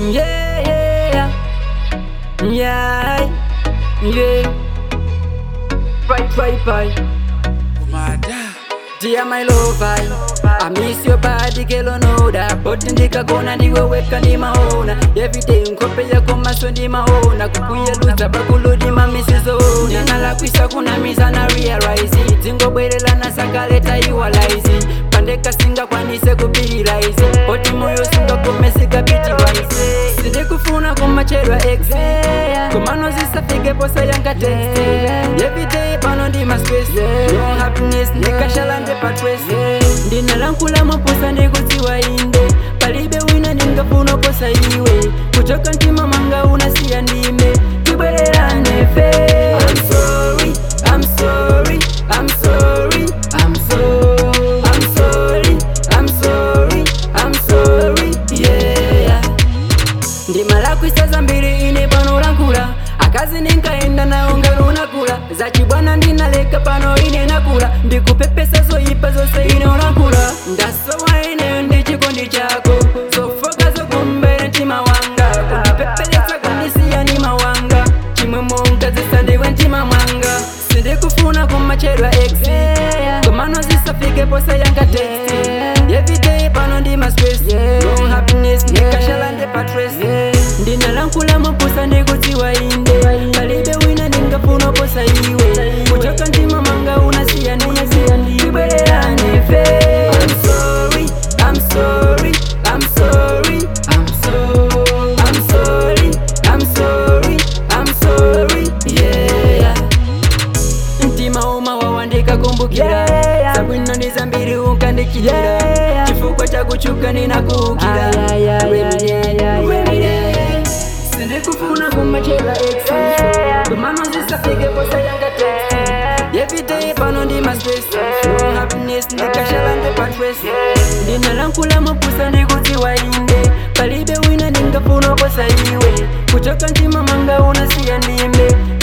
Yeah, yeah, yeah, yeah. Right, right, right. Dear my lover, I miss your body, girl, I know that. But ndikagona ndiwe weka ndimaona everyday nkope yako maso ndimaona kukuyeluza pakulu ndimamisizona ndinalakwisa kunamiza na realize dzingobwerelana sakaleta iwalaizi pandeka singakwanise kupitilize poti moyo singagomesika pitilize sindikufuna kumachedwa ex komano zisafike posa yanga text everyday pano ndima stress no happiness ndikashalande patres ndinalankula maposa ndikudziwa inde palibe wina ndingafuna posa iwe kuchoka mtima manga unasiya ndime tibwererane fe I'm sorry, I'm sorry, I'm sorry, I'm so, I'm sorry, I'm sorry, I'm sorry, yeah ndimalakwisa zambiri ine pano lankula akazi ninkaenda nawo ngalunakula zachibwana ndinaleka pano ine nakula ndikupepesa zoyipa zose ine unankula ndasowa ineyo ndi chikondi chako zofoka zokumbere mtima wanga kundipepelesa kundisiya ni mawanga chimwe monkazisa ndiwe mtima mwanga sindikufuna kumachedwa ex komano zisafike posa yanga text everyday pano ndima stress no happiness ndikashalande patres ndinalankula maposa ndikudziwa inde palibe wina ndingafuna posa iwe kuchoka mtima manga unasiya ndibwererane fe I'm sorry, I'm sorry, I'm sorry, I'm so, I'm sorry, I'm sorry, I'm sorry, yeah mtima uma wawandika kumbukira sabwino ndi zambiri unkandikira chifukwa chakuchuka ninakuukira sindikufuna kumachela ex komano zisafike posa yanga text everyday pano ndima stress no happiness ndikashalande patres ndinalankula mapusa ndikudziwa inde palibe wina ndingafuna posa iwe kuchoka mtima manga unasiya ndime